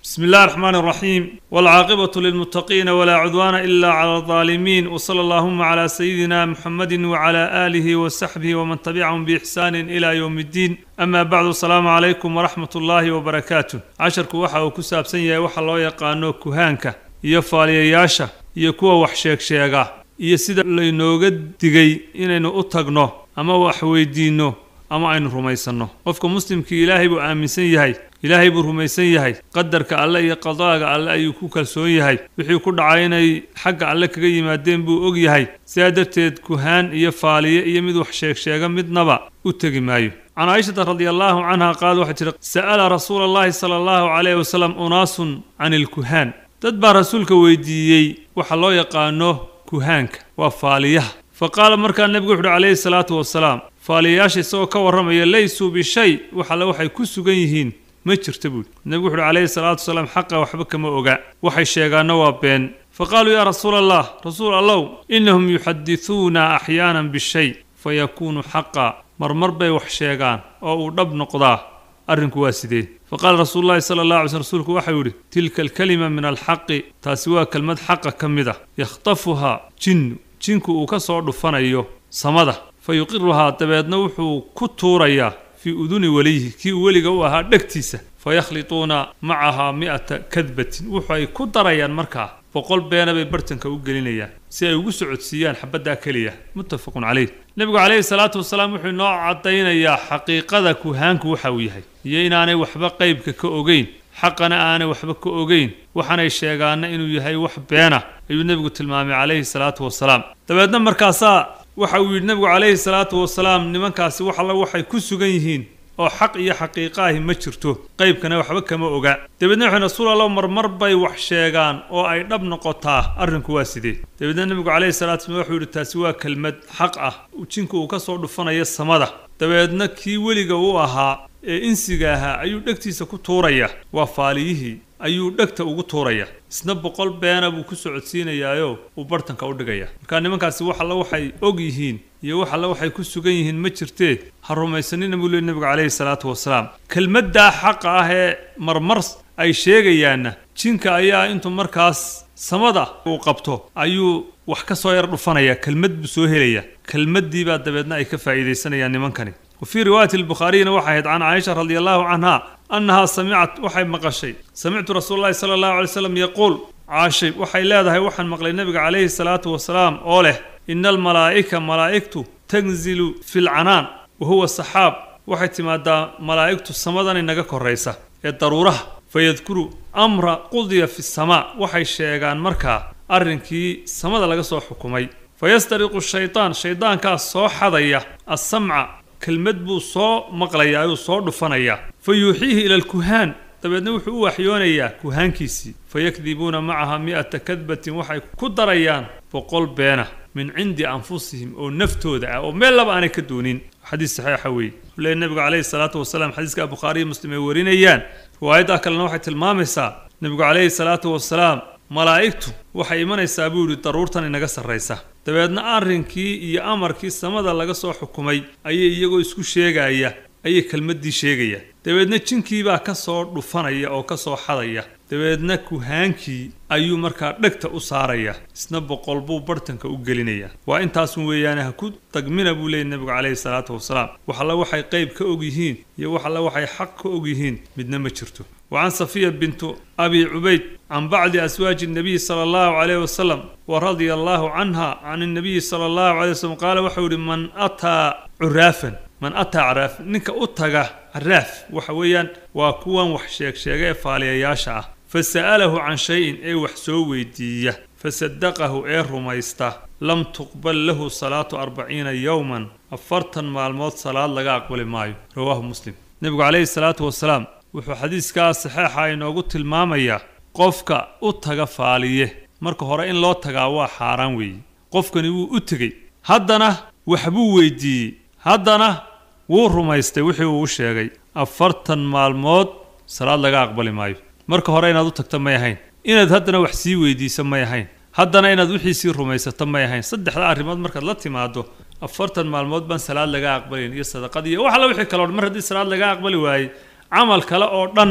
بسم الله الرحمن الرحيم والعاقبة للمتقين ولا عدوان إلا على الظالمين وصلى اللهم على سيدنا محمد وعلى آله وصحبه ومن تبعهم بإحسان إلى يوم الدين أما بعد السلام عليكم ورحمة الله وبركاته عشرك وحا وكساب سنيا وحا الله يقانو كهانك يفالي ياشا يكوى وحشيك شيغا iyo sida laynooga digay inaynu u tagno ama wax weydiinno ama aynu rumaysanno qofka muslimkii ilaahay buu aaminsan yahay ilaahay buu rumaysan yahay qadarka alle iyo qadaaga alle ayuu ku kalsoon yahay wixii ku dhacay inay xagga alle kaga yimaadeen buu og yahay sidaa darteed kuhaan iyo faaliye iyo mid wax sheegsheega midnaba u tegi maayo can caaishata radi allaahu canha qaal waxay tihi sa'ala rasuula allahi sala allahu calayhi wasalam unaasun can ilkuhaan dad baa rasuulka weydiiyey waxa loo yaqaano kuhaanka waa faaliyaha fa qaala markaa nebigu wuxuuhi calayhi salaatu wasalaam faaliyayaasha isagoo ka warramaya laysuu bishay waxalle waxay ku sugan yihiin ma jirta buuri nebigu wuxuuhi calayhi salaatu wasalaam xaqa waxba kama oga waxay sheegaanna waa been fa qaaluu yaa rasuula allah rasuul allow innahum yuxadisuuna axyaanan bishay fa yakuunu xaqa marmar bay wax sheegaan oo uu dhab noqdaa arrinku waa sidee faqaala rasuulu llahi sala allah alay slm rsulku waxau yidhi tilka alkalima min alxaqi taasi waa kelmad xaqa ka mid a yakhtafuhaa jinnu jinku uu ka soo dhufanayo samada fa yuqiruhaa dabeedna wuxuu ku tuurayaa fii uduni weliyihi kii uu weliga u ahaa dhegtiisa fa yakhlituuna macahaa mi'ata kadbatin wuxu ay ku darayaan markaa boqol beena bay bartanka u gelinayaan si ay ugu socodsiiyaan xabaddaa keliya muttafaqun caleyh nebigu calayhi salaatu wasalaam wuxuu inoo caddaynayaa xaqiiqada kuhaanku waxa uu yahay iyo inaanay waxba qeybka ka ogeyn xaqana aanay waxba ka ogeyn waxaanay sheegaana inuu yahay wax beena ayuu nebigu tilmaamay calayhi salaatu wasalaam dabeedna markaasaa waxa uu yidhi nebigu calayhi salaatu wasalaam nimankaasi wax alla waxay ku sugan yihiin oo xaq iyo xaqiiqa ahi ma jirto qeybkana waxba kama oga dabeedna wuxuu rasuul allah marmar bay wax sheegaan oo ay dhab noqotaa arrinku waa sidee dabeedna nebigu calayhi salatu slam wuxuu yidhi taasi waa kelmad xaq ah jinku uu ka soo dhufanayo samada dabeedna kii weliga u ahaa ee insiga ahaa ayuu dhegtiisa ku tuuraya waa faaliyihii ayuu dhegta ugu tuuraya isna boqol beena buu ku socodsiinayaayo uu bartanka u dhigaya markaa nimankaasi wax alle waxay og yihiin iyo wax alle waxay ku sugan yihiin ma jirtee ha rumaysanina buu leey nebigu calayhi salaatu wasalaam kelmaddaa xaqa ah ee marmar ay sheegayaanna jinka ayaa intuu markaas samada uu qabto ayuu wax ka soo yar dhufanaya kelmad buu soo helaya kelmaddii baa dabeedna ay ka faa'iidaysanayaan nimankani wa fii riwaayati albukhaariyina waxay ahayd can caaisha radi allahu canha annahaa samicat waxay maqashay samictu rasuula llahi sala allahu alay slam yaquul caashay waxay leedahay waxaan maqlay nebiga calayhi salaatu wasalaam oo leh ina almalaa'ika malaa'igtu tanzilu fi lcanaan wa huwa saxaab waxay timaadaa malaa'igtu samadan inaga koraysa ee daruuraha fayadkuru amra qudiya fi samaa waxay sheegaan markaa arrinkii samada laga soo xukumay fayastariqu shaytaan shaydaankaas soo xadaya assamca kelmad buu soo maqlayaa ayuu soo dhufanayaa fa yuuxiihi ila alkuhaan dabeedna wuxuu u waxyoonayaa kuhaankiisii fayakdibuuna macaha mi'ata kadbatin waxay ku darayaan boqol beena min cindi anfusihim oo naftooda ah oo meel laba aanay ka doonin xadiis saxiixa weeye le nebigu calayhi salaatu wasalaam xadiiska bukhaariyo muslim ay warinayaan riwaayaddaa kalena waxay tilmaamaysaa nebigu calayhi salaatu wasalaam malaa'igtu waxay imanaysaa buu yidhi daruurtan inaga sarraysa dabeedna arrinkii iyo amarkii samada laga soo xukumay ayay iyagoo isku sheegaya ayay kelmaddii sheegaya dabeedna jinkiibaa ka soo dhufanaya oo ka soo xadaya dabeedna kuhaankii ayuu markaa dhegta u saaraya isna boqol buu bartanka u gelinaya waa intaasun weeyaane ha ku tagmina buu leeyay nebigu calayhi salaatu wasalaam wax alle waxay qeyb ka og yihiin iyo wax alle waxay xaq ka og yihiin midna ma jirto وعن صفية بنت أبي عبيد عن بعض أزواج النبي صلى الله عليه وسلم ورضي الله عنها عن النبي صلى الله عليه وسلم قال وحول من أتى عرافا من أتى عراف نك أتى عراف وحويا وكوان وحشيك شيء فاليا ياشا فسأله عن شيء أي وحسو ويديه فصدقه أي رميسته لم تقبل له صلاة أربعين يوما أفرتا مع الموت صلاة لقى أقبل مايو رواه مسلم نبي عليه الصلاة والسلام wuxuu xadiiskaa saxeixa inoogu tilmaamayaa qofka u taga faaliye marka hore in loo tagaa waa xaaraan weeye qofkani wuu u tegey haddana waxbuu weydiiyey haddana wuu rumaystay wixii uu u sheegay afartan maalmood salaad laga aqbali maayo marka hore inaad u tagta may ahayn inaad haddana wax sii weydiiso may ahayn haddana inaad wixiisii rumaysato may ahayn saddexda arrimood markaad la timaado afartan maalmood baan salaad laga aqbalin iyo sadaqad iyo wax alla wixii kaloo mar haddii salaad laga aqbali waayey camal kale oo dhanna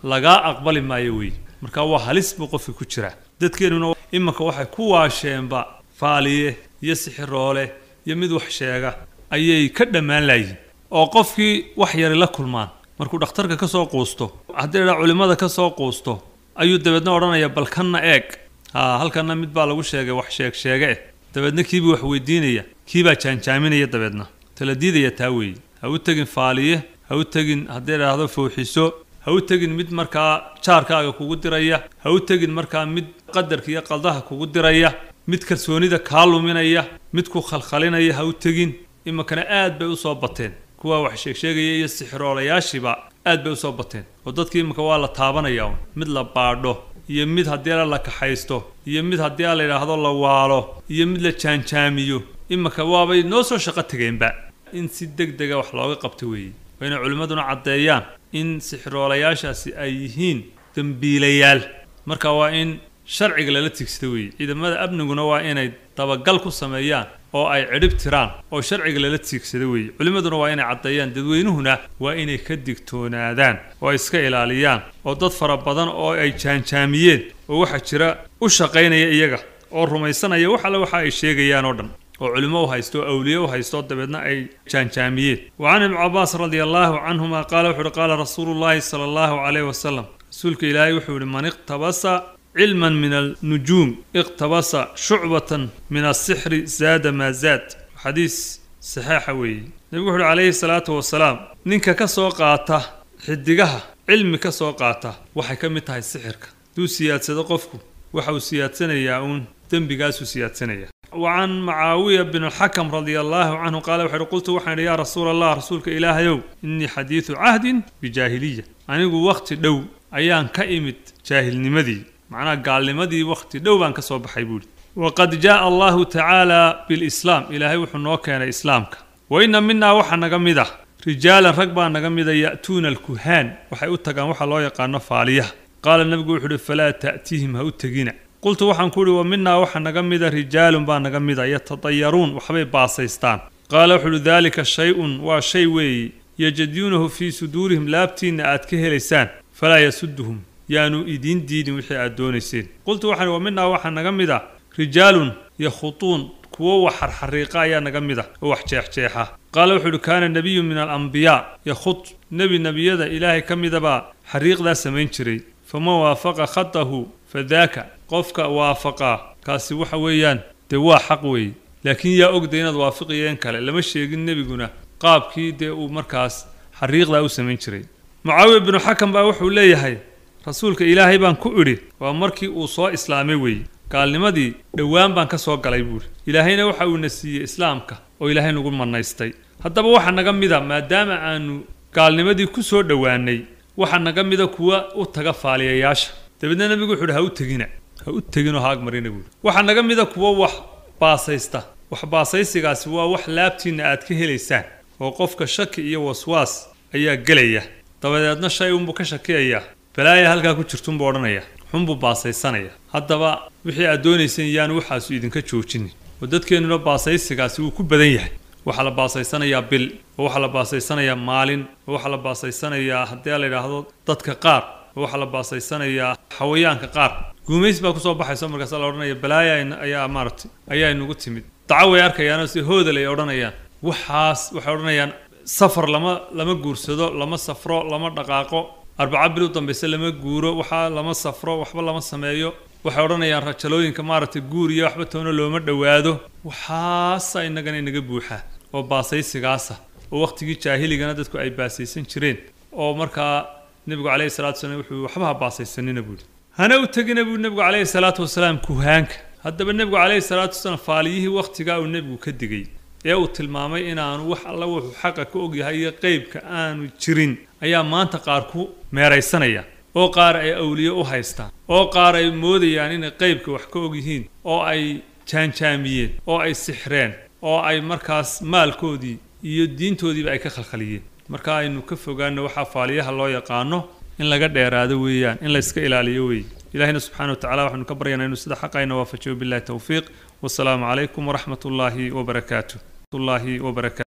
lagaa aqbali maayo weeye marka waa halis buu qofka ku jiraa dadkeennuna imanka waxay ku waasheenba faaliye iyo sixiroole iyo mid wax sheega ayay ka dhammaan laayihin oo qofkii wax yari la kulmaan markuu dhakhtarka ka soo quusto haddii dhaa culimmada ka soo quusto ayuu dabeedna odhanaya bal kanna eeg haa halkanna mid baa lagu sheegay wax sheeg sheege eh dabeedna kiibuu wax weydiinaya kiibaa jaanjaaminaya dabeedna tala diidaya taa weeye ha u tegin faaliye ha u tegin haddii idhaahdo fowxiso ha u tegin mid markaa jaarkaaga kugu diraya ha u tegin markaa mid qadarka iyo qaldaha kugu diraya mid kalsoonida kaa luminaya mid ku khalkhalinaya ha u tegin iminkana aad bay usoo bateen kuwa wax sheegsheegaya iyo sixiroolayaashiiba aad bay usoo bateen oo dadkii iminka waa la taabanaya un mid la baadho iyo mid haddii la kaxaysto iyo mid haddii la yidhaahdo la waalo iyo mid la jaanjaamiyo iminka waabay noo soo shaqo tegeenba in si deg dega wax looga qabto weeye waa inay culimmaduna caddeeyaan in sixiroolayaashaasi ay yihiin dembiilayaal marka waa in sharciga lala tigsado weeye ciidamada amniguna waa inay dabagal ku sameeyaan oo ay cidhib tiraan oo sharciga lala tiigsado weeye culimmaduna waa inay caddeeyaan dadweynuhuna waa inay ka digtoonaadaan oo ay iska ilaaliyaan oo dad fara badan oo ay jaanjaamiyeen oo waxaa jira u shaqaynaya iyaga oo rumaysanaya wax alle waxa ay sheegayaan oo dhan oo culimo u haysto oo awliye u haysto dabeedna ay jaanjaamiyeen wa can ibni cabaas radia allaahu canhuma qaala wuxu uhi qaala rasuulu llaahi sala allahu calayh wasalam rasuulka ilaahay wuxuu yihi man iqtabasa cilman min alnujuum iqtabasa shucbatan min asixri zaada maa zaad xadiis saxeixa weeye nebigu wuxu uhi calayhi salaatu wasalaam ninka ka soo qaata xidigaha cilmi ka soo qaata waxay ka mid tahay sixirka hadduu siyaadsado qofku waxa uu siyaadsanayaa uun dembigaasuu siyaadsanaya wa can macaawiya bin alxakam radia allaahu canhu qaala wuxu uhi qultu waxaan idhi yaa rasuula allah rasuulka ilaahayow innii xadiidu cahdin bijaahiliya anigu wakhti dhow ayaan ka imid jaahilnimadii macnaha gaalnimadii wakhti dhow baan ka soo baxay buuhi waqad jaaa allahu tacaala bilislaam ilaahay wuxuu noo keenay islaamka wa inna minaa waxaa naga mid ah rijaalan rag baa naga mida ya'tuuna alkuhaan waxay u tagaan waxa loo yaqaano faaliyaha qaala nebigu wuxu uhi falaa ta'tiihim ha u tegina qultu waxaan ku uhi wa minaa waxaa naga mida rijaalun baa naga mida yatadayaruun waxbay baasaystaan qaala wuxu uhi daalika shay-un waa shay weeye yajaduunahu fii suduurihim laabtiinna aad ka helaysaan falaa yasuduhum yaanu idiin diidin wixii aad doonayseen qultu waxaan wa minaa waxaa naga mid ah rijaalun yakhutuun kuwo wax xarxariiqa ayaa naga mid ah oo wax jeexjeexa qaala wuxuu uhi kaana nebiyun min alambiyaa yakhud nebi nebiyada ilaahay ka midabaa xariiqdaa samayn jiray faman waafaqa khatahu fadaaka qofka waafaqaa kaasi waxa weeyaan dee waa xaq weeye laakiin yaa ogda inaad waafiqiyeen kale lama sheegin nebiguna qaabkii dee uu markaas xariiqdaa u samayn jiray mucaawiya binu xakam baa wuxuu leeyahay rasuulka ilaahay baan ku idhi waa markii uu soo islaamay weeye gaalnimadii dhowaan baan ka soo galay buuhi ilaahayna waxa uuna siiyey islaamka oo ilaahay nagu manaystay haddaba waxaa naga mida maadaama aanu gaalnimadii ku soo dhowaanay waxaa naga mida kuwa u taga faaliyayaasha dabeedna nebigu wuxu uhi ha u tegina ha u teginoo ha agmarina buuhi waxaa naga mida kuwa wax baasaysta wax baasaysigaasi waa wax laabtiinna aad ka helaysaan oo qofka shaki iyo waswaas ayaa gelaya dabadeedna shay unbuu ka shakiyayaa balaaya halkaa ku jirtunbuu odhanaya xunbuu baasaysanaya haddaba wixii aad doonayseen yaanu waxaasu idinka joojinin oo dadkeennuna baasaysigaasi wuu ku badan yahay waxaa la baasaysanayaa bil oo waxaa la baasaysanayaa maalin oo waxaa la baasaysanayaa haddii la yidhaahdo dadka qaar oo waxaa la baasaysanayaa xawayaanka qaar guumays baa kusoo baxayso markaasa la odhanaya balaaya ayaa maaragtay ayaa inugu timid daco way arkayaanoo si hoodal ay odhanayaan waxaas waxay odhanayaan safar lama lama guursado lama safro lama dhaqaaqo arbaca bil u dambayse lama guuro waxaa lama safro waxba lama sameeyo waxay odhanayaan rajalooyinka maaragtay guur iyo waxba toona looma dhowaado waxaasa innagana inaga buuxa oo baasaysigaasa oo wakhtigii jaahiligana dadku ay baasaysan jireen oo markaa nebigu calayhi salatu wasalaam wuxuu waxba ha baasaysanina buuhi hana u tegina buu nebigu calayhi salaatu wasalaam kuhaanka haddaba nebigu calayhi salaatu wasalaam faaliyihii wakhtigaa uu nebigu ka digay ee uu tilmaamay inaanu wax alla wuxuu xaqa ka ogyahay iyo qeybka aanu jirin ayaa maanta qaar ku meeraysanaya oo qaar ay awliye u haystaan oo qaar ay moodayaan inay qeybka wax ka og yihiin oo ay jaanjaamiyeen oo ay sixreen oo ay markaas maalkoodii iyo diintoodiiba ay ka khalkhaliyeen marka aynu ka fogaano waxaa faaliyaha loo yaqaano in laga dheeraado weeyaan in la iska ilaaliyo weeye ilahina subxana wa tacala waxaanu ka baryanaa inuu sida xaqayna waafajiyo billahi towfiiq wasalaamu calaykum waraxmat ullaahi wabarakaatu الله وبركاته